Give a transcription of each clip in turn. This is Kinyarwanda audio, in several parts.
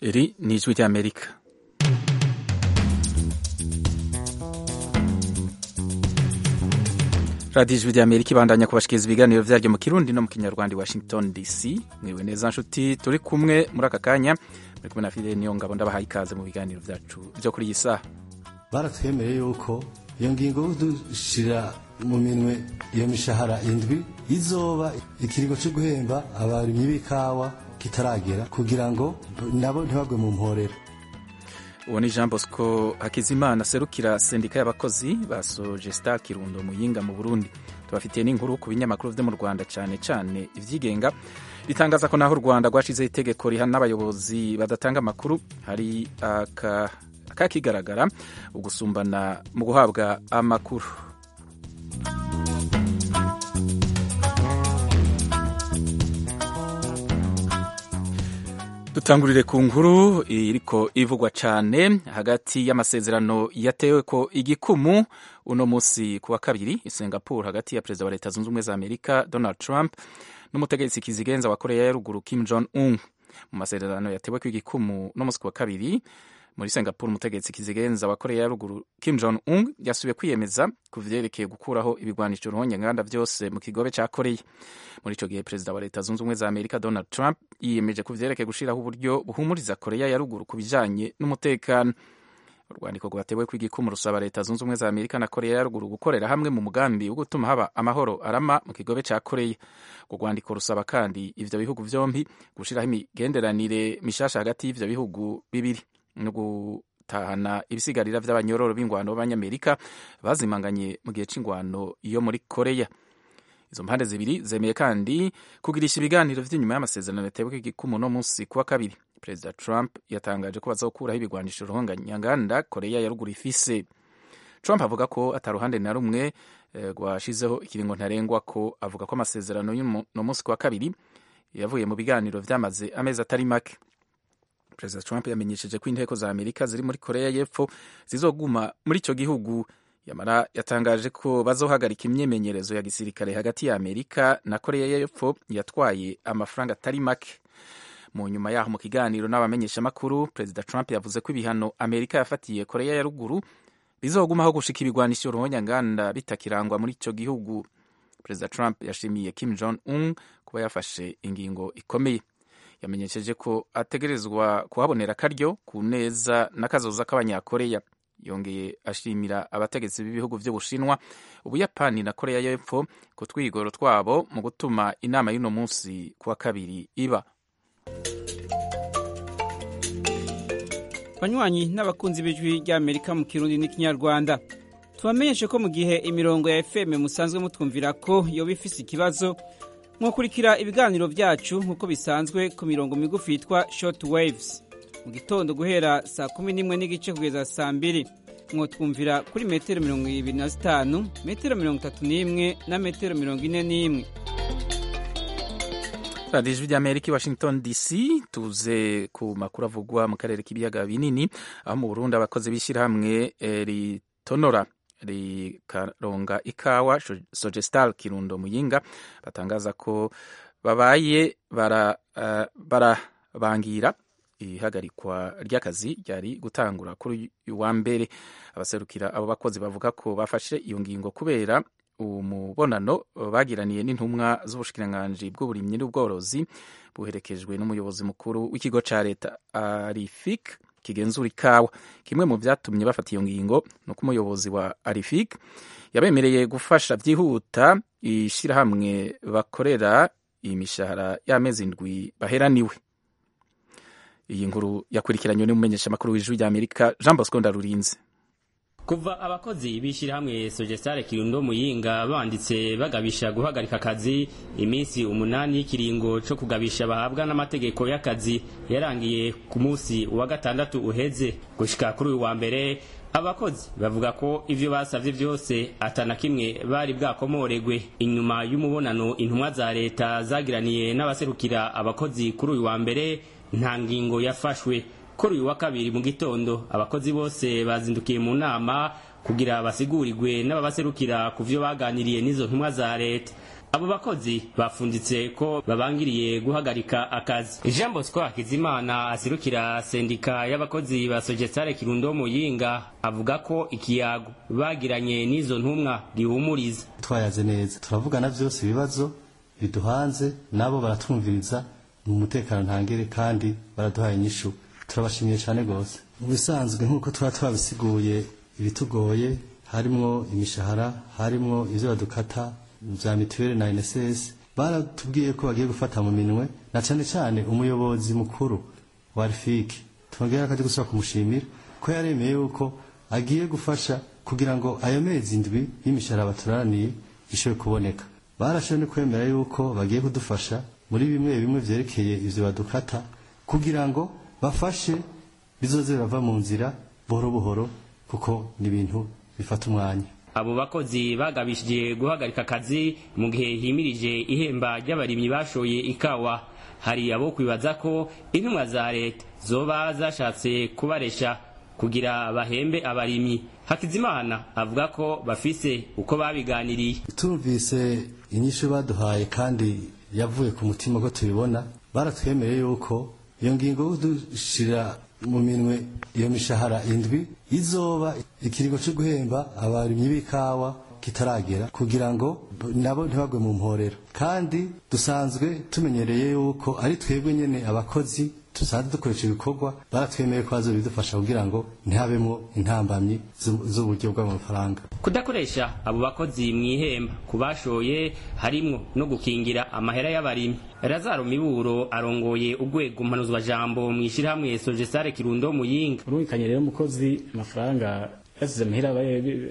Iri ni ijwi ry'Amerika. radiyo ijwi ry'amerika ibandanya kubashikiriza ibiganiro byaryo mu kirundi no mu kinyarwanda washington dc mwiwe neza nshuti turi kumwe muri aka kanya muri kumwe na fide niyo ngabo ndabahaye ikaze mu biganiro byacu byo kuri iyi saha baratwemereye yuko iyo ngingo dushira mu minwe iyo mishahara indwi izoba ikiringo cyo guhemba abarimyi b'ikawa kitaragera kugira ngo nabo ntibagwe mu mporera uwo ni jean bosco hakizimana aserukira sendika y'abakozi basoje star kirundo muyinga mu burundi tubafitiye n'inkuru ku binyamakuru byo mu rwanda cyane cyane ibyigenga bitangaza ko naho u rwanda rwashizeho itegeko rihana n'abayobozi badatanga amakuru hari akakigaragara ugusumbana mu guhabwa amakuru dutangurire ku nkuru iriko ivugwa cyane hagati y'amasezerano yatewe ko igikumu uno munsi ku wa kabiri i singapore hagati ya perezida wa leta zunze ubumwe za amerika donald trump n'umutegetsi kizigenza wa korea ya ruguru kim jong un mu masezerano yatewe ko igikumu uno munsi ku wa kabiri muri singapore umutegetsi kizigenza wa korea ya ruguru kim jong un yasubiye kwiyemeza ku vyerekeye gukuraho ibigwanisho ruhonyanganda byose mu kigobe ca korea muri ico gihe perezida wa leta zunze ubumwe za amerika donald trump yiyemeje ku vyerekeye gushiraho uburyo buhumuriza korea ya ruguru ku bijanye n'umutekano urwandiko rwatewe ku igikumu rusaba leta zunze ubumwe za amerika na korea ya ruguru gukorera hamwe mu mugambi wo gutuma haba amahoro arama mu kigobe ca korea urwo rwandiko rusaba kandi ivyo bihugu vyombi gushiraho imigenderanire mishasha hagati y'ivyo bihugu bibiri no gutahana ibisigarira by'abanyororo b'ingwano b'abanyamerika bazimanganye mu gihe cy'ingwano yo muri koreya izo mpande zibiri zemeye kandi kugirisha ibiganiro by'inyuma y'amasezerano yatewe igikumu no munsi kuwa kabiri perezida trump yatangaje ko bazokuraho ibigwanisho ruhonganyanganda koreya ya ruguru ifise trump avuga ko ataruhande na rumwe rwashizeho ikiringo ntarengwa ko avuga ko amasezerano y'uno munsi kuwa kabiri yavuye mu biganiro byamaze amezi atari make perezida trump yamenyesheje ko inteko za amerika ziri muri koreya y'epfo zizoguma muri icyo gihugu yamara yatangaje ko bazohagarika imyemenyerezo ya gisirikare hagati ya amerika na koreya y'epfo yatwaye amafaranga atari make mu nyuma yaho mu kiganiro n'abamenyeshamakuru perezida trump yavuze ko ibihano amerika yafatiye koreya ya ruguru bizogumaho gushika ibigwanisho ruhonyanganda bitakirangwa muri icyo gihugu perezida trump yashimiye kim jong un kuba yafashe ingingo ikomeye yamenyesheje ko ategerezwa kuhabonera akaryo ku neza n'akazoza k'abanyakoreya yongeye ashimira abategetsi b'ibihugu by'ubushinwa ubuyapani na koreya y'epfo ku twigoro twabo mu gutuma inama y'uno munsi ku wa kabiri iba banywanyi n'abakunzi b'ijwi ry'amerika mu kirundi n'ikinyarwanda tubamenyeshe ko mu gihe imirongo ya fm musanzwe mutwumvira ko yoba ifise ikibazo mwakurikira ibiganiro byacu nk'uko bisanzwe ku mirongo migufi yitwa short waves mu gitondo guhera saa kumi n'imwe n'igice kugeza saa mbiri mwotwumvira kuri metero mirongo ibiri na zitanu metero mirongo itatu n'imwe na metero mirongo ine n'imwe radiyo ijwi ry'amerika i washington dc tuze ku makuru avugwa mu karere k'ibiyaga binini aho mu burundi abakozi b'ishyirahamwe ritonora rikaronga ikawa sogestal kirundo muyinga batangaza ko babaye barabangira ihagarikwa ry'akazi ryari gutangura kuri uyu wa mbere abaserukira abo bakozi bavuga ko bafashe iyo ngingo kubera umubonano bagiraniye n'intumwa z'ubushikiranganji bw'uburimyi n'ubworozi buherekejwe n'umuyobozi mukuru w'ikigo cya leta arifik kigenzura ikawa kimwe mu byatumye bafata iyo ngingo ni uko umuyobozi wa arifik yabemereye gufasha byihuta ishyirahamwe bakorera imishahara y'amezi ndwi baheraniwe iyi nkuru yakurikiranywe n'umumenyeshamakuru w'ijwi ry'amerika jean bosco ndarurinze kuva abakozi b'ishyirahamwe sogesare kirundo muyinga banditse bagabisha guhagarika akazi iminsi umunani y'ikiringo cyo kugabisha bahabwa n'amategeko y'akazi yarangiye ku munsi wa gatandatu uheze gushika kuri uyu wa mbere abakozi bavuga ko ivyo basavye vyose atana kimwe bari bwakomoregwe inyuma y'umubonano intumwa za leta zagiraniye n'abaserukira abakozi kuri uyu wa mbere nta ngingo yafashwe kuri uyu wa kabiri mu gitondo abakozi bose bazindukiye mu nama kugira basigurirwe n'ababaserukira ku vyo baganiriye n'izo ntumwa za leta abo bakozi bafunditse ko babangiriye guhagarika akazi jean bosco hakizimana asirukira sendika y'abakozi ba sogesare kirundo muyinga avuga ko ikiyago bagiranye n'izo ntumwa gihumuriza twayaze neza turavugana byose ibibazo biduhanze nabo baratwumviriza mu mutekano ntangere kandi baraduhaye inyishu turabashimiye cyane rwose mu bisanzwe nk'uko tuba twabisiguye ibitugoye harimo imishahara harimo ibyo badukata bya mituweli na nss baratubwiye ko bagiye gufata mu minwe na cyane cyane umuyobozi mukuru wa rfiki twongera akajya gusaba kumushimira ko yaremeye yuko agiye gufasha kugira ngo ayo mezi ndwi y'imishahara baturaniye ishobore kuboneka barashoboye no kwemera yuko bagiye kudufasha muri bimwe bimwe byerekeye ibyo badukata kugira ngo bafashe bizoze birava mu nzira buhoro buhoro kuko ni ibintu bifata umwanya abo bakozi bagabishije guhagarika akazi mu gihe himirije ihemba ry'abarimyi bashoye ikawa hari abo kwibaza ko intumwa za leta zoba zashatse kubaresha kugira bahembe abarimyi hakizimana avuga ko bafise uko babiganiriye tumvise inyishu baduhaye kandi yavuye ku mutima ko tubibona baratwemereye yuko iyo ngingo dushira mu minwe iyo mishahara indwi izoba ikiringo cyo guhemba abarimyi b'ikawa kitaragera kugira ngo nabo ntibagwe mu mporero kandi dusanzwe tumenyereye yuko ari twebwe nyene abakozi dusanzwe dukoresha ibikorwa baratwemeye ko bazo bidufasha kugira ngo ntihabemo intambamyi z'uburyo bw'amafaranga kudakoresha abo bakozi mu ihemba ku bashoye harimwo no gukingira amahera y'abarimyi razaro miburo arongoye urwego mpanuzwajambo mu ishyirahamwe sojesare kirundo muyinga urumvikanye rero umukozi amafaranga yasize amahera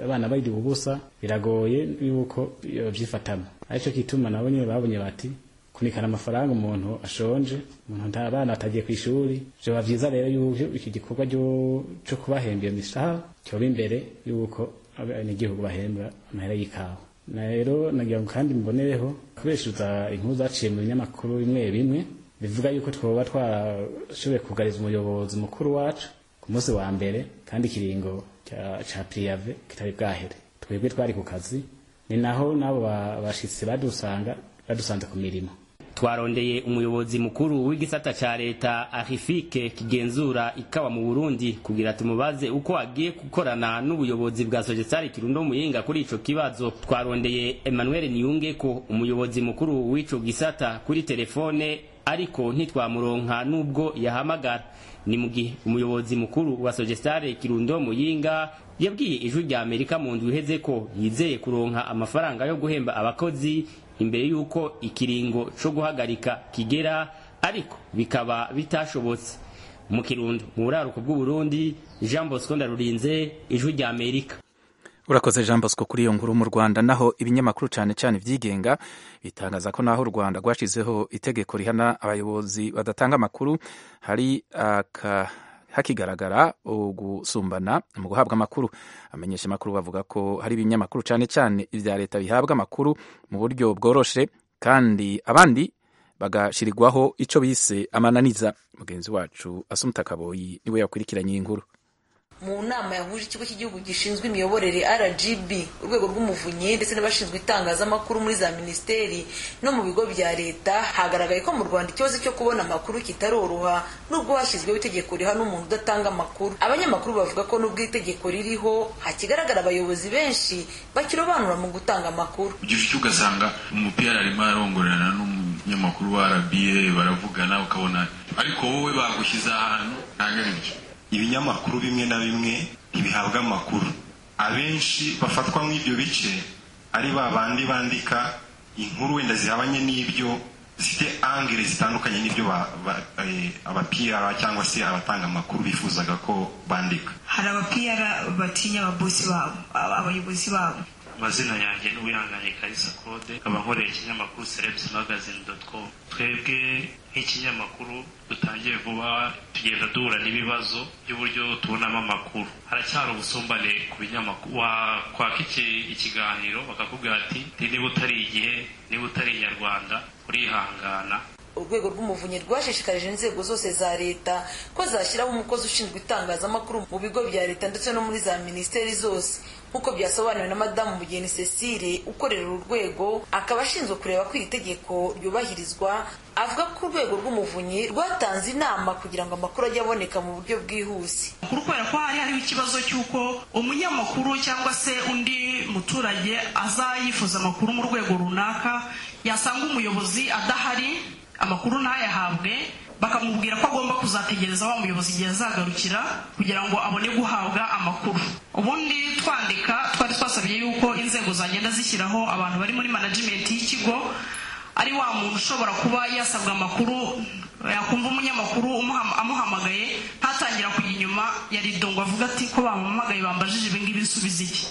abana bayiri ubusa biragoye yuko babyifatamo aricyo kituma nabo nyine babonye bati kunikana amafaranga umuntu ashonje umuntu nta bana atagiye ku ishuri byaba byiza rero yuko iki gikorwa cyo kubahembera imishahara cyoba imbere y'uko abanyagihugu bahembwa amahera y'ikawa rero nagira ngo kandi mbonereho kubeshuza inkuru zaciye mu binyamakuru bimwe bimwe bivuga yuko twoba twarashoboye kugariza umuyobozi mukuru wacu ku munsi wa mbere kandi ikiringo cya piriyave kitari bwahere twebwe twari ku kazi ni naho n'abo bashyitsi badusanga badusanze ku mirimo twarondeye umuyobozi mukuru w'igisata ca leta arifike kigenzura ikawa mu burundi kugira tumubaze uko agiye gukorana n'ubuyobozi bwa sogesari kirundo muyinga kuri ico kibazo twarondeye emmanuel niyunge ko umuyobozi mukuru w'ico gisata kuri telefone ariko ntitwamuronka n'ubwo yahamagara ni mu gihe umuyobozi mukuru wa sogesare kirundo muyinga yabwiye ijwi rya amerika mu ndwi iheze ko yizeye kuronka amafaranga yo guhemba abakozi imbere y'uko ikiringo cyo guhagarika kigera ariko bikaba bitashobotse mu kirundo mu buraruko bw'uburundi jean bosco ndarurinze ijwi rya amerika urakoze jean bosco kuri iyo nkuru mu rwanda naho ibinyamakuru cyane cyane ibyigenga bitangaza ko naho u rwanda rwashyizeho itegeko rihana abayobozi badatanga amakuru hari aka hakigaragara ugusumbana mu guhabwa amakuru amenyesha amakuru bavuga ko hari ibinyamakuru cyane cyane ibya leta bihabwa amakuru mu buryo bworoshe kandi abandi bagashyirirwaho icyo bise amananiza mugenzi wacu asumuta kaboyi niwe yakurikiranye inkuru mu nama yahuje ikigo cy'igihugu gishinzwe imiyoborere rgb urwego rw'umuvunyi ndetse n'abashinzwe itangazamakuru muri za minisiteri no mu bigo bya leta hagaragaye ko mu rwanda ikibazo cyo kubona amakuru kitaroroha nubwo hashyizweho itegeko rihana umuntu udatanga amakuru abanyamakuru bavuga ko nubwo itegeko ririho hakigaragara abayobozi benshi bakirobanura mu gutanga amakuru ugifite ugasanga umupira arimo arongorerana n'umunyamakuru wa rba baravugana ukabona ariko wowe bagushyize ahantu ntagamije ibinyamakuru bimwe na bimwe ntibihabwa amakuru abenshi bafatwa nk'ibyo bice ari ba bandi bandika inkuru wenda zihabanye n'ibyo zifite angere zitandukanye n'ibyo abapiyara cyangwa se abatanga amakuru bifuzaga ko bandika hari abapiyara batinya ababosi babo abayobozi babo amazina yanjye n'uwihanganye karisa kode nkaba nkoreye ikinyamakuru serebusi magazine doti komu twebwe nk'ikinyamakuru dutangiye vuba tugenda duhura n'ibibazo by'uburyo tubonamo amakuru haracyari ubusumbane ku binyamakuru wakwaka ikiganiro bakakubwira ati niba utari igihe niba utari inyarwanda urihangana urwego rw'umuvunyi rwashishikarije inzego zose za leta ko zashyiraho umukozi ushinzwe itangazamakuru mu bigo bya leta ndetse no muri za minisiteri zose nk'uko byasobanuwe na madamu mugeni cecile ukorera uru rwego akaba ashinzwe kureba ko iri tegeko ryubahirizwa avuga ko urwego rw'umuvunyi rwatanze inama kugira ngo amakuru ajye aboneka mu buryo bwihuse kubera ko hari hariho ikibazo cy'uko umunyamakuru cyangwa se undi muturage aza yifuza amakuru mu rwego runaka yasanga umuyobozi adahari amakuru ntayahabwe bakamubwira ko agomba kuzategereza wa muyobozi igihe azagarukira kugira ngo abone guhabwa amakuru ubundi twandika twari twasabye yuko inzego zagenda zishyiraho abantu bari muri manajimenti y'ikigo ari wa muntu ushobora kuba yasabwa amakuru yakumva umunyamakuru umuham- amuhamagaye ntatangira kujya inyuma yarido ngo avuga ati ko bamuhamagaye bambajije ibingibi nsubiza iki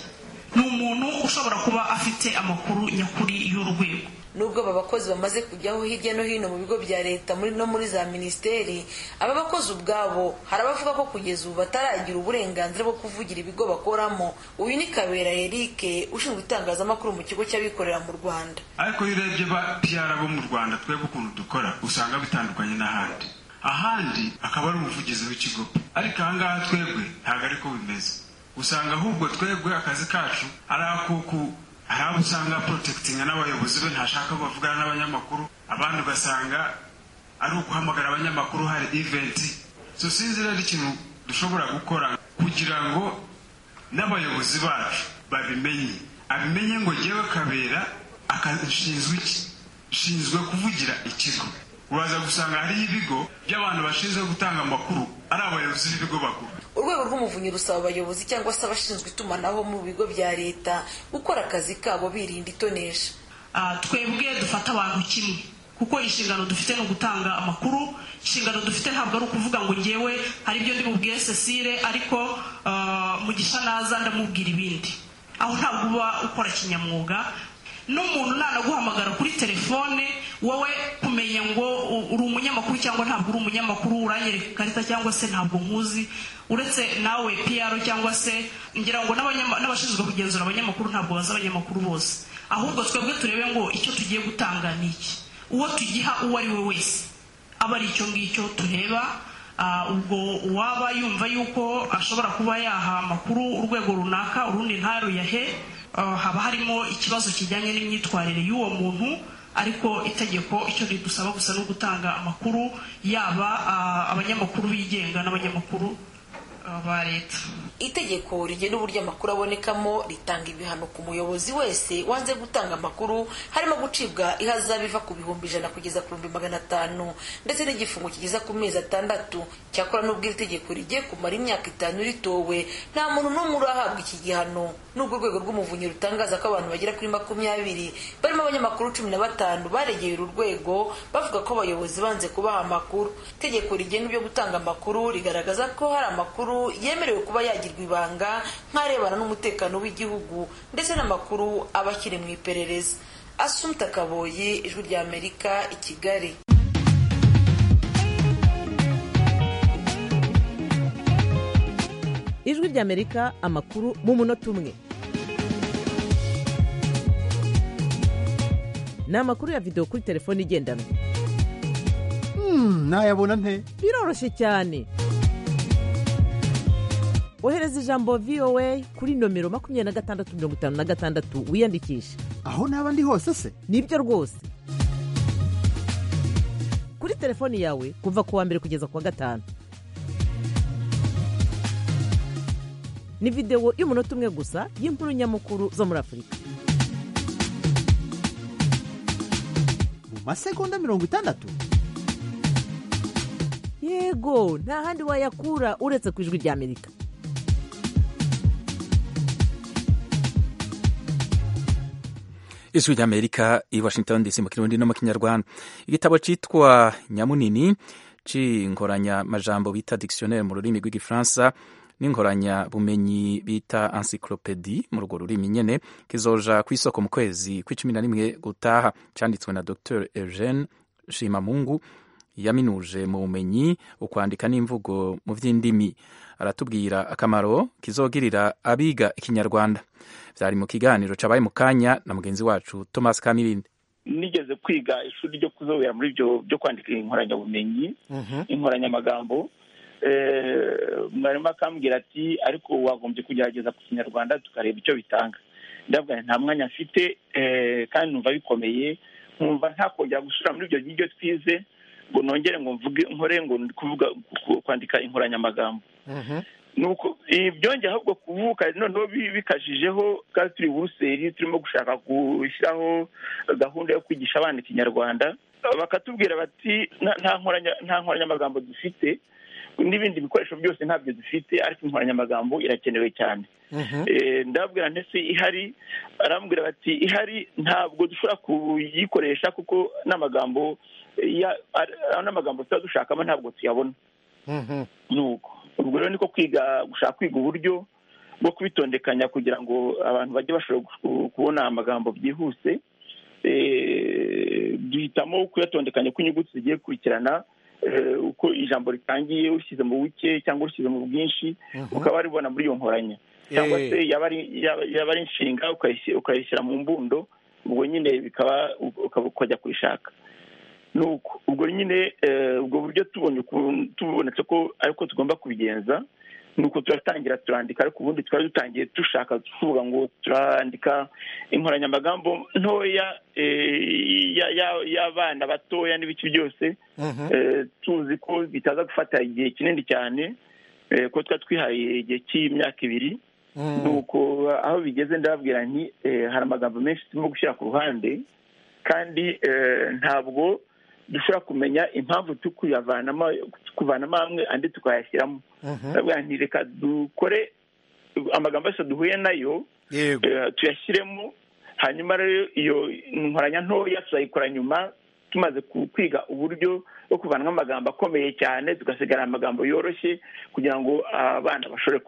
ni umuntu ushobora kuba afite amakuru nyakuri y'urwego nubwo aba bakozi bamaze kujyaho hirya no hino mu bigo bya leta muri no muri za minisiteri aba bakozi ubwabo hari abavuga ko kugeza ubu bataragira uburenganzira bwo kuvugira ibigo bakoramo uyu ni kabera eric ushinzwe itangazamakuru mu kigo cy'abikorera mu rwanda ariko iyo urebye ba piyara bo mu rwanda twebwe ukuntu dukora usanga bitandukanye n'ahandi ahandi akaba ari umuvugizi w'ikigo ariko ahangaha twebwe ntabwo ariko bimeze usanga ahubwo twebwe akazi kacu ari ako ku hari abo usanga porotekitinga n'abayobozi be ntashaka ko bavugana n'abanyamakuru abandi ugasanga ari uguhamagara abanyamakuru hari iventi so sinzi rero ikintu dushobora gukora kugira ngo n'abayobozi bacu babimenye abimenye ngo jyewe kabera akazi nshinzwe iki nshinzwe kuvugira ikigo uraza gusanga hariho ibigo by'abantu bashinzwe gutanga amakuru ari abayobozi b'ibigo bakuru urwego rw'umuvunyi rusaba abayobozi cyangwa se abashinzwe itumanaho mu bigo bya leta gukora akazi kabo birinda itonesha Ah, twebwe dufata abantu kimwe kuko inshingano dufite ni ugutanga amakuru inshingano dufite ntabwo ari ukuvuga ngo ngewe hari ibyo ndimubwiye cecile ariko ah, mugisha naza ndamubwira ibindi aho ntabwo uba ukora kinyamwuga n'umuntu nanaguhamagara kuri telefone wowe kumenya ngo u- uri umunyamakuru cyangwa ntabwo uri umunyamakuru uranyereka ikarita cyangwa se ntabwo nkuzi uretse nawe piyaro cyangwa se ngira ngo n'abanyama- n'abashinzwe kugenzura abanyamakuru ntabwo bazi abanyamakuru bose ahubwo twebwe turebe ngo icyo tugiye gutanga ni iki uwo tugiha uwo ari we wese aba ari icyo ngicyo tureba ah, ubwo uwaba yumva yuko ashobora kuba yaha amakuru urwego runaka urundi ntaruyahe ah, haba harimo ikibazo kijyanye n'imyitwarire y'uwo muntu ariko itegeko icyo ridusaba gusa ni ugutanga amakuru yaba ah, abanyamakuru bigenga n'abanyamakuru ah, ba leta itegeko rigena uburyo amakuru abonekamo ritanga ibihano ku muyobozi wese wanze gutanga amakuru harimo gucibwa ihazabu iva ku bihumbi ijana kugeza ku bihumbi magana atanu ndetse n'igifungo kigeza ku mezi atandatu cyakora n'ubwo iri tegeko rigiye kumara imyaka itanu ritowe nta muntu n'umwe urahabwa iki gihano n'ubwo urwego rw'umuvunyi rutangaza ko abantu bagera kuri makumyabiri barimo abanyamakuru cumi na batanu baregeye uru rwego bavuga ko abayobozi banze kubaha amakuru itegeko rigenga ibyo gutanga amakuru rigaragaza ko hari amakuru yemerewe kuba yagirwa ibanga nk'arebana n'umutekano w'igihugu ndetse n'amakuru aba akiri mu iperereza asumta kaboyi ijwi ry'amerika i kigali ijwi ry'amerika amakuru mu munota umwe ni amakuru ya videwo kuri telefone igendanwa nayabona nte biroroshye cyane ohereza ijambo voa kuri nomero makumyabiri na gatandatu mirongo itanu na gatandatu wiyandikishe aho naba ndi hose se nibyo rwose kuri telefoni yawe kuva ku wa mbere kugeza ku wa gatanu ni videwo y'umunota umwe gusa y'inkuru nyamukuru zo muri afurika mu masegonda mirongo itandatu yego nta handi wayakura uretse ku ijwi ry'amerika ijwi ry'amerika i washington dc mu kirundi no mu kinyarwanda igitabo cyitwa nyamunini cy'inkoranyamajambo bita dictionnaire mu rurimi rw'igifaransa n'inkoranyabumenyi bita encyclopedie mu rwo rurimi nyene kizoja ku isoko mu kwezi kw'icumi na rimwe gutaha cyanditswe na dr eugene shimamungu yaminuje mu bumenyi ukwandika n'imvugo mu by'indimi aratubwira akamaro kizogirira abiga ikinyarwanda byari mu kiganiro cabaye mu kanya na mugenzi wacu thomas kamilindi nigeze kwiga ishuri ryo kuzobera muri ibyo byo kwandika inkoranyabumenyi inkoranyamagambo mwarimu akambwira ati ariko wagombye kugerageza ku kinyarwanda tukareba icyo bitanga ndavuga nta mwanya mfite kandi numva bikomeye nkumva ntakongera gusura muri ibyo byo twize ngo nongere ngo mvuge nkore ngo ndi kuvuga kwandika inkoranyamagambo nuko byongeye ahubwo kuvuka noneho bikashijeho kandi turi buruseli turimo gushaka gushyiraho gahunda yo kwigisha abana ikinyarwanda bakatubwira bati nta nkoranyamagambo dufite n'ibindi bikoresho byose ntabyo dufite ariko inkoranyamagambo irakenewe cyane ndababwira ndetse ihari arambwira bati ihari ntabwo dushobora kuyikoresha kuko n'amagambo n'amagambo tuba dushakamo ntabwo tuyabona nuko ubwo rero niko kwiga gushaka kwiga uburyo bwo kubitondekanya kugira ngo abantu bajye bashobora kubona amagambo byihuse duhitamo kuyatondekanya ko inyuguti zigiye gukurikirana uko ijambo ritangiye ushyize mu buke cyangwa ushyize mu bwinshi ukaba waribona muri iyo nkoranya cyangwa se yaba ari inshinga ukayishyira mu mbundo ubwo nyine bikaba ukajya kuyishaka nuko ubwo nyine ubwo buryo tubonye tubonetse ko ariko tugomba kubigenza nuko turatangira turandika ariko ubundi twari dutangiye dushaka tuvuga ngo turandika inkoranyamagambo ntoya y'abana batoya n'ibiki byose tuzi ko bitaza gufata igihe kinini cyane ko twari twihaye igihe cy'imyaka ibiri nuko aho bigeze ndababwira nti hari amagambo menshi turimo gushyira ku ruhande kandi ntabwo dushobora kumenya impamvu tukuyavanamo kuvanamo hamwe andi tukayashyiramo reka dukore amagambo yose duhuye nayo tuyashyiremo hanyuma rero iyo nkoranya ntoya tuzayikora nyuma tumaze kwiga uburyo bwo kuvanamo amagambo akomeye cyane tugasigara amagambo yoroshye kugira ngo abana bashobore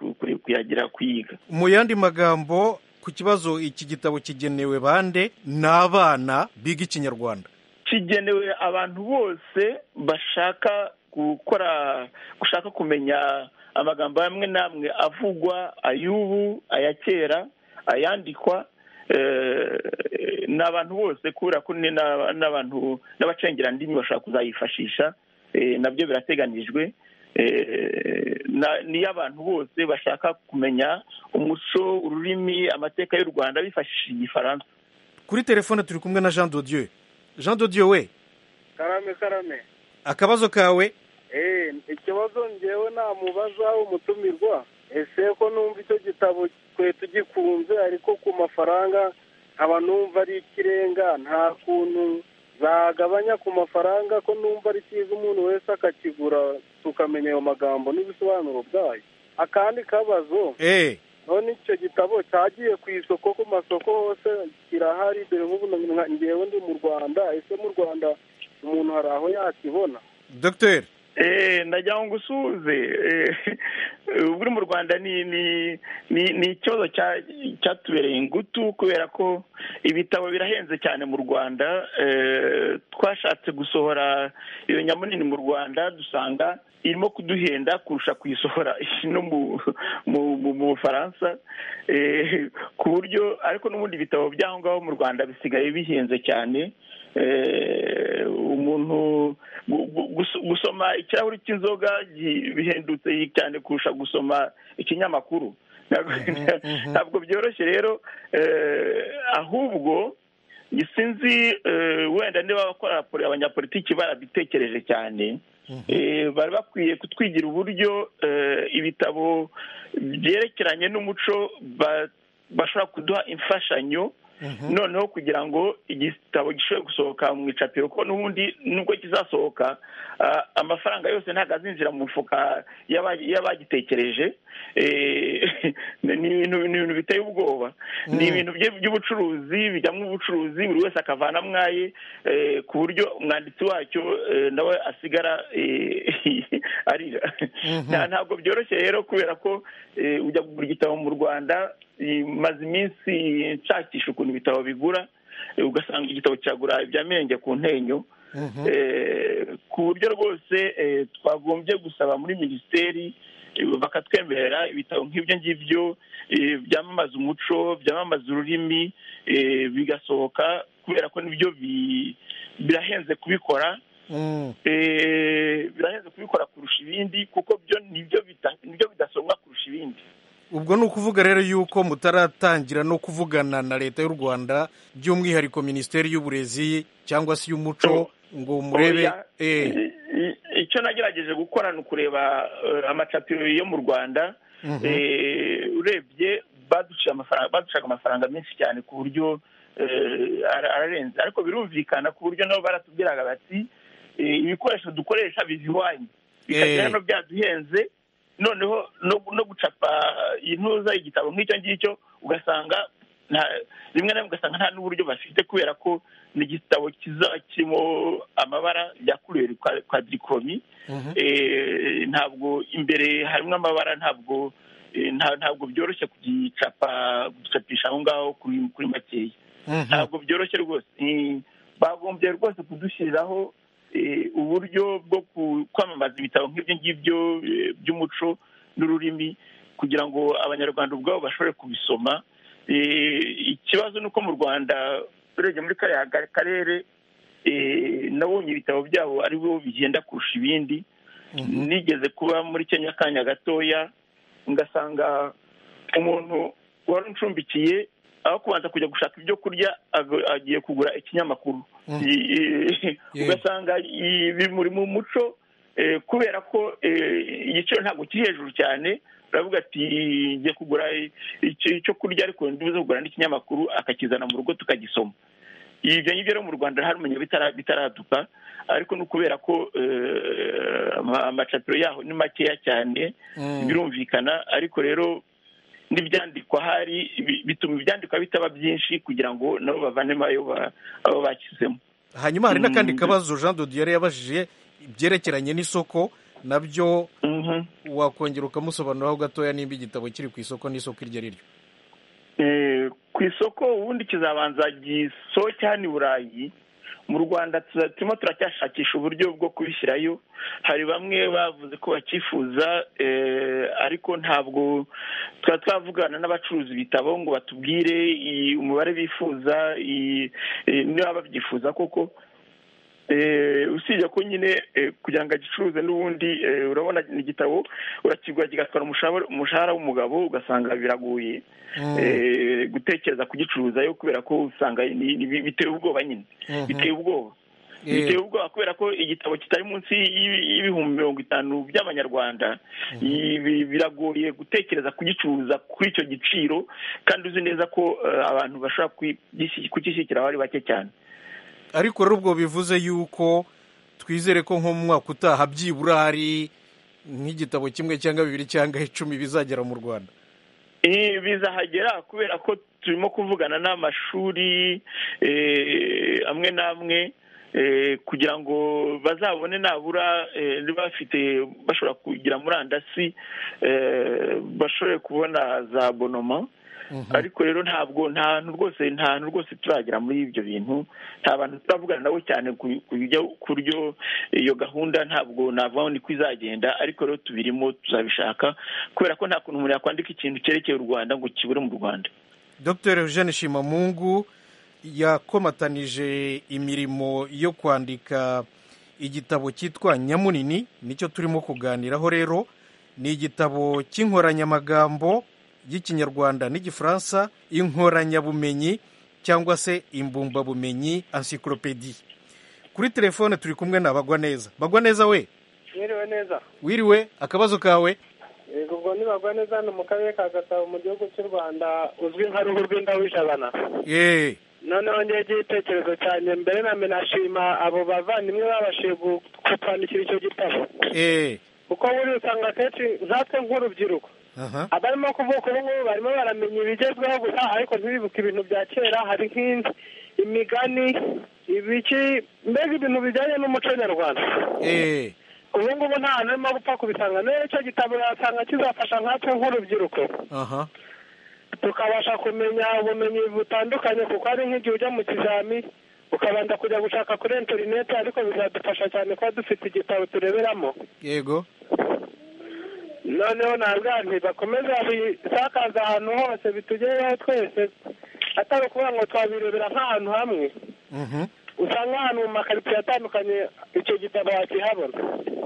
kuyagira kuyiga mu yandi magambo ku kibazo iki gitabo kigenewe bande ni abana biga ikinyarwanda kigenewe abantu bose bashaka gukora gushaka kumenya amagambo amwe n'amwe avugwa ay'ubu aya kera ayandikwa ni abantu bose kubera ko n'abantu n'abacengerandimi bashobora kuzayifashisha nabyo birateganijwe niyo abantu bose bashaka kumenya umuco ururimi amateka y'u rwanda bifashishije igifaransa kuri telefone turi kumwe na jean dodieu jean dodieu we karame karame akabazo kawe ikibazo ngewe namubaza umutumirwa ese ko numva icyo gitabo twe tugikunze ariko ku mafaranga nkaba numva ari ikirenga nta kuntu zagabanya ku mafaranga ko numva ari cyiza umuntu wese akakigura tukamenya ayo magambo n'ibisobanuro byayo akandi kabazo none icyo gitabo cyagiye ku isoko ku masoko hose kirahari dore nk'ubu ngewe ndi mu rwanda ese mu rwanda umuntu hari aho yakibona dogiteri ndagira ngo usuhuze uburi mu rwanda ni ikibazo cyatubereye ingutu kubera ko ibitabo birahenze cyane mu rwanda twashatse gusohora iyo nyamunini mu rwanda dusanga irimo kuduhenda kurusha kuyisohora no mu bufaransa ku buryo ariko n'ubundi ibitabo by'aho ngaho mu rwanda bisigaye bihenze cyane umuntu gusoma ikirahuri cy'inzoga bihendutse cyane kurusha gusoma ikinyamakuru ntabwo byoroshye rero ahubwo sinzi wenda niba abakora abanyapolitiki barabitekereje cyane bari bakwiye kutwigira uburyo ibitabo byerekeranye n'umuco bashobora kuduha imfashanyo noneho kugira ngo igitabo gishobore gusohoka mu icapiro ko n'ubundi nubwo kizasohoka amafaranga yose ntabwo azinjira mu mufuka y'abagitekereje ni ibintu biteye ubwoba ni ibintu by'ubucuruzi bijyamo ubucuruzi buri wese akavana mwaye ku buryo umwanditsi wacyo nawe asigara arira ntabwo byoroshye rero kubera ko ujya kugura igitabo mu rwanda maze iminsi nshakisha ukuntu ibitabo bigura ugasanga igitabo kiragura ibya mirenge ku ntenyo ku buryo rwose twagombye gusaba muri minisiteri bakatwemerera ibitabo nk'ibyo ngibyo byamamaza umuco byamamaza ururimi bigasohoka kubera ko nibyo birahenze kubikora birahenze kubikora kurusha ibindi kuko byo nibyo bidasomwa kurusha ibindi ubwo ni ukuvuga rero yuko mutaratangira no kuvugana na leta y'u rwanda by'umwihariko minisiteri y'uburezi cyangwa se iy'umuco ngo murebe Oya. icyo nagerageje gukora ni ukureba eh, amacapiro yo mu rwanda Mhm. Eh, urebye baduciye amafaranga baducaga amafaranga menshi cyane ku buryo eh, ara- ararenze ariko birumvikana ku buryo nabo baratubwiraga bati eh, ibikoresho dukoresha bizihwanye Eh. bikagira hano byaduhenze noneho no- no gucapa intuza igitabo nk'icyo ngicyo ugasanga nta- rimwe na rimwe ugasanga nta n'uburyo bafite kubera ko ni igitabo kiza kirimo amabara yakuruwe kwadikoromi Eh, ntabwo imbere harimo amabara ntabwo eh, nta- ntabwo byoroshye kugicapa gucapisha aho ngaho kuri kuri makeya ntabwo byoroshye rwose Eh, bagombye rwose kudushyiriraho eh, uburyo bwo ku- kwamamaza ibitabo nk'ibyo ngibyo eh, by'umuco n'ururimi kugira ngo abanyarwanda ubwabo bashobore kubisoma Eh, ikibazo ni uko mu rwanda urebye muri kariya ga- karere eh, nabonye ibitabo byabo ari bo bigenda kurusha ibindi nigeze kuba muri kenya akanya gatoya ngasanga umuntu wari uncumbikiye aho kubanza kujya gushaka ibyo kurya ag- agiye kugura ikinyamakuru Mm. I- i- ugasanga i- bimuri mu muco eh, kubera ko eh, igiciro ntabwo kiri hejuru cyane uravuga ati ngiye kugura i- icyo icyo kurya ariko ndibuze kugura n'ikinyamakuru akakizana mu rugo tukagisoma ibyo ngibyo rero mu rwanda harumenya bitara- bitaraduka ariko ni ukubera ko eh, ama- amacapiro yaho ni makeya cyane Mm. birumvikana ariko rero n'ibyandikwa hari bi- bituma ibyandikwa bitaba byinshi kugira ngo nabo bavanemo ayo ba- abo bashyizemo hanyuma hari n'akandi Mm. kabazo jean de dieu yari yabajije ibyerekeranye n'isoko nabyo wakongera ukamusobanuriraho gatoya nimba igitabo kiri ku isoko n'isoko iryo ariryo Eh, ku isoko ubundi kizabanza gisohoke hano i burayi mu rwanda tuza- turimo turacyashakisha uburyo bwo kubishyirayo hari bamwe bavuze ko bacyifuza eh, ariko ntabwo twaba twavugana n'abacuruza ibitabo ngo batubwire i- umubare bifuza i- i- niba babyifuza koko Eh, usibye ko nyine eh, kugira ngo agicuruze n'ubundi eh, urabona ni igitabo urakigura kigatwara umushahara umushahara w'umugabo ugasanga biragoye eh, gutekereza kugicuruzayo kubera ko usanga ni- ni- biteye ubwoba nyine Mhm. biteye ubwoba Eh. biteye ubwoba kubera ko igitabo kitari munsi y'ibi- y'ibihumbi mirongo itanu by'abanyarwanda ibi- biragoye gutekereza kugicuruza kuri icyo giciro kandi uzi neza ko eh, abantu bashobora kugi- kugishyikira aho ari bake cyane ariko rero ubwo bivuze yuko twizere ko nko mu mwaka utaha byibura hari nk'igitabo kimwe cyangwa bibiri cyangwa icumi bizagera mu rwanda Eh, bizahagera kubera ko turimo kuvugana n'amashuri eh, amwe n'amwe eh, kugira ngo bazabone nabura eh, niba bafite bashobora kugira murandasi eh, bashobore kubona za bonoma ariko rero ntabwo nta hantu rwose nta hantu rwose turagera muri ibyo bintu nta bantu turavugana nabo cyane ku- ku bijya- ku buryo iyo gahunda ntabwo navuga ngo ni ko izagenda ariko rero tubirimo tuzabishaka kubera ko nta kuntu umuntu yakwandika ikintu cyerekeye u rwanda ngo kibure mu rwanda dr eugene shimamungu yakomatanije imirimo yo kwandika igitabo cyitwa nyamunini nicyo turimo kuganiraho rero ni igitabo cy'inkoranyamagambo y'ikinyarwanda n'igifaransa inkoranyabumenyi cyangwa se imbumbabumenyi encyclopedie kuri telefone turi kumwe na bagwa neza bagwa neza we mwiriwe neza wiriwe akabazo kawe yego ubwo nibagwa neza hano mu karere ka gasabo mu gihugu cy'u rwanda uzwi nka ruhu rw'indabijabana yeee noneho ngewe igitekerezo cyanjye mbere na mbere nashima abo bavandimwe babashije gu- kutwandikira icyo gitabo yeee kuko buriya usanga akenshi nkatwe nk'urubyiruko aha abarimo kuvuka ubu ngubu barimo baramenya ibigezweho gusa ariko ntibibuke ibintu bya kera hari nk'indi imigani ibiki mbega ibintu bijyanye n'umuco nyarwanda yeee ubu ngubu nta hantu urimo gupfa kubisanga rero icyo gitabo yasanga kizafasha nkatwe nk'urubyiruko aha tukabasha kumenya ubumenyi butandukanye kuko hari nk'igihe ujya mu kizami ukabanza kujya gushaka kuri interineti ariko bizadufasha cyane kuba dufite igitabo tureberamo yego noneho ntabwo nti bakomeza babisakaza ahantu hose bitugereho twese atari ukuvuga ngo twabirebera nk'ahantu hamwe usanga ahantu mu makaritsiye atandukanye icyo gitabo wakihabona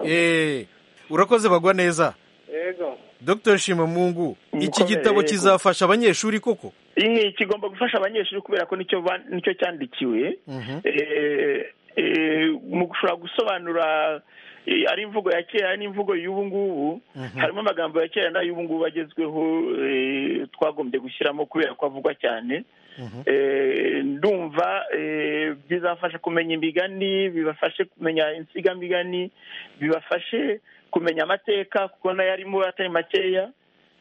Eh, urakoze bagwa neza yego dr shimamungu iki Mukomere, gitabo yego. kizafasha abanyeshuri koko iyi kigomba gufasha abanyeshuri kubera ko nicyo ba- nicyo cyandikiwe Eh, eh, mu gushobora gusobanura eh, ari imvugo ya kera n'imvugo y'ubu ngubu harimo amagambo ya kera n'ay'ubu ngubu agezweho eh, twagombye gushyiramo kubera ko avugwa cyane Eh, ndumva eh, bizafasha kumenya imigani bibafashe kumenya insigamigani bibafashe kumenya amateka kuko nayo arimo atari makeya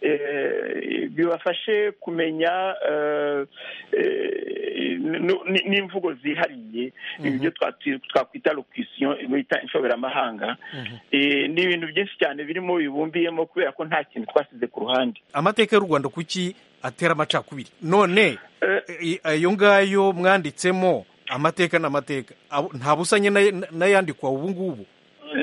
Eh, bibafashe kumenya eh, eh, nu- ni- n'imvugo zihariye ibyo twati- twakwita locution bita inshoberamahanga Eh, ni ibintu byinshi cyane birimo bibumbiyemo kubera ko nta kintu twasize ku ruhande amateka y'u rwanda kuki atera amacakubiri none i- ayo ngayo mwanditsemo amateka n'amateka abo- nta busanye n'ay- n'ayandikwa ubu ngubu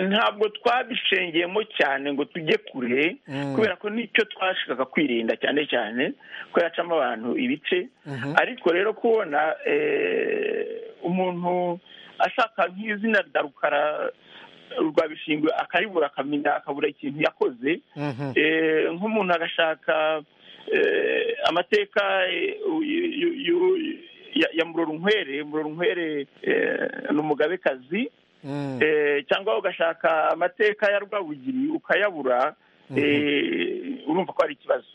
ntabwo twabishengeyemo cyane ngo tujye kure Mm. kubera ko nicyo twashakaga kwirinda cyane cyane ko yacamo abantu ibice Mhm. ariko rero kubona eh, umuntu ashaka nk'izina rya rukara rwa bishingwe akaribura akamenya akabura ikintu yakoze Mhm. Eh, nk'umuntu agashaka eh, amateka eh, yu- yu- yu- ya- ya murorunkwere murorunkwere eh, ni umugabekazi Eh, cyangwa ugashaka amateka ya rwabugiri ukayabura eh, urumva ko ari ikibazo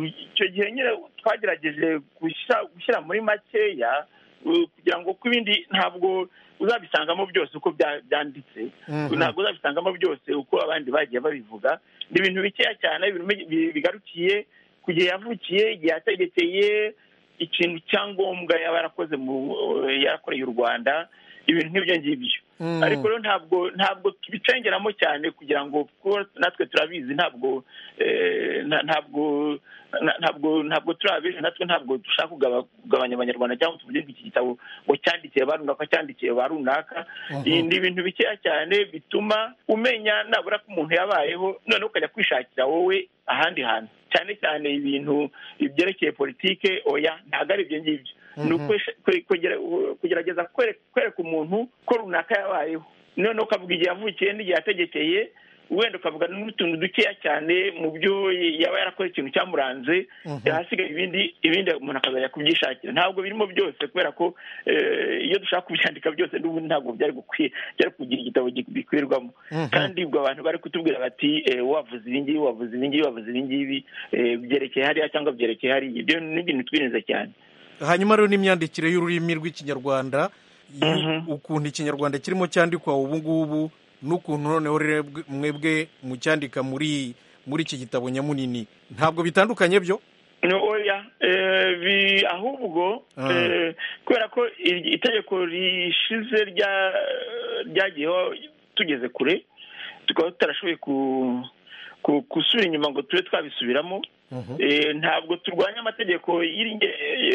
icyo gihe nyine twagerageje gushyira- gushyira muri makeya eh, kugira ngo ku bindi ntabwo uzabisangamo byose uko bya- byanditse Mhm. ntabwo uzabisangamo byose uko abandi bagiye babivuga ni ibintu bikeya cyane ibintu bi- bigarukiye ku gihe yavukiye igihe yategekeye ikintu cyangombwa yaba yarakoze mu yarakoreye u rwanda ibintu nk'ibyo ngibyo Mm. ariko rero ntabwo ntabwo tubicengeramo cyane kugira ngo kuko natwe turabizi ntabwo eh, nta- ntabwo na- ntabwo ntabwo turi abejo natwe ntabwo dushaka kugaba- kugabanya abanyarwanda cyangwa tuvuge ngo iki gitabo ngo cyandikiye ba runaka cyandikiye ba runaka Mhm. Ibi ni ibintu bikeya cyane bituma umenya nabura ko umuntu yabayeho noneho ukajya kwishakira wowe ahandi hantu cyane cyane ibintu byerekeye politike oya ntabwo ari ibyo ngibyo ni Mhm. ukwe- kwe- kwegera- kugerageza kwere- kwereka umuntu ko runaka yabayeho noneho ukavuga igihe yavukiye n'igihe yategekeye wenda ukavuga n'utuntu dukeya cyane mu byo yaba yarakoze ikintu cyamuranze Mhm. ahasigaye ibindi ibindi umuntu akazajya kubyishakira ntabwo birimo byose kubera ko eh, iyo dushaka kubyandika byose n'ubundi ntabwo byari gukwiye byari kugira igitabo bikwirwamo Mhm. kandi ubwo abantu bari kutubwira bati eh, wavuze ibi ngibi wavuze ibi ngibi wavuze ibi ngibi eh, byerekeye hariya cyangwa byerekeye hariya ibyo ni ibintu twirinze cyane hanyuma rero n'imyandikire y'ururimi rw'ikinyarwanda yu- ukuntu ikinyarwanda kirimo cyandikwa ubu ngubu n'ukuntu noneho rero bwe- mwebwe mucyandika muri muri iki gitabo nyamunini ntabwo bitandukanye byo No, oya eh, bi- ahubwo Ah. eh, kubera ko iri- itegeko rishize rya- ryagiyeho tugeze kure tukaba tutarashoboye ku- ku- gusubira inyuma ngo tube twabisubiramo Eh, ntabwo turwanya amategeko y'iri-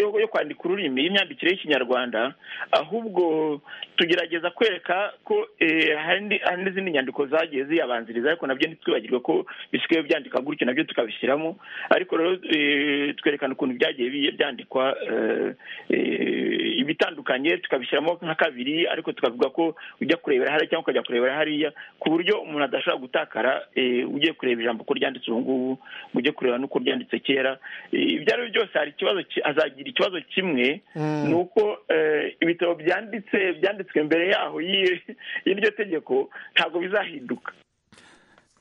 yo yo kwandika ururimi y'imyandikire y'ikinyarwanda ahubwo tugerageza kwereka ko eh, hari ndi- hari n'izindi nyandiko zagiye ziyabanziriza ariko nabyo ntitwibagirwe ko bisigaye byandika gutyo nabyo tukabishyiramo ariko rero eh, twerekana ukuntu byagiye bi- byandikwa eh, eh, ibitandukanye tukabishyiramo nka kabiri ariko tukavuga ko ujya kurebera hariya cyangwa ukajya kurebera hariya ku buryo umuntu adashobora gutakara eh, ugiye kureba ijambo ko ryanditse ubu ngubu ngo ujye kureba n'uko ryanditse kera Eh, ibyo ari byo byose hari ikibazo ki- azagira ikibazo kimwe Mm. ni uko eh, ibitabo byanditse byanditswe mbere yaho y'i- y'iryo tegeko ntabwo bizahinduka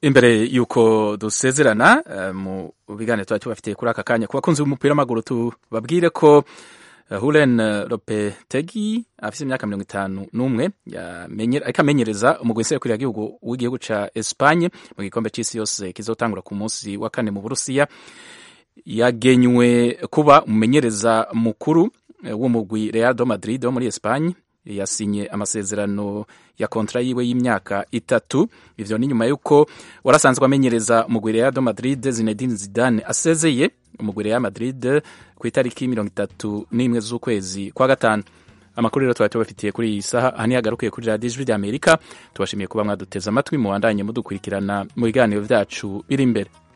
imbere y'uko dusezerana eh, mu biganiro tuba tubafitiye kuri aka kanya ku bakunzi b'umupira w'amaguru tubabwire ko eh, Hulen Lopetegi afite imyaka mirongo itanu n'umwe yamenye- ariko amenyereza umugwi nserukoreragihugu w'igihugu cya Espagne mu gikombe cy'isi yose kizotangura ku munsi wa kane mu Burusiya yagenywe kuba umumenyereza mukuru eh, w'umugwi Real do Madrid wo muri Espagne yasinye amasezerano ya kontra yiwe y'imyaka itatu ivyo ni nyuma y'uko warasanzwe amenyereza umugwi Real do Madrid Zinedine Zidane asezeye umugwi Real Madrid ku itariki mirongo itatu n'imwe z'ukwezi kwa gatanu amakuru rero twari tubafitiye kuri iyi saha aha niyagarukiye kuri radiyo ijwi ry'amerika tubashimiye kuba mwaduteze amatwi mubandanye mudukurikirana mu biganiro byacu biri imbere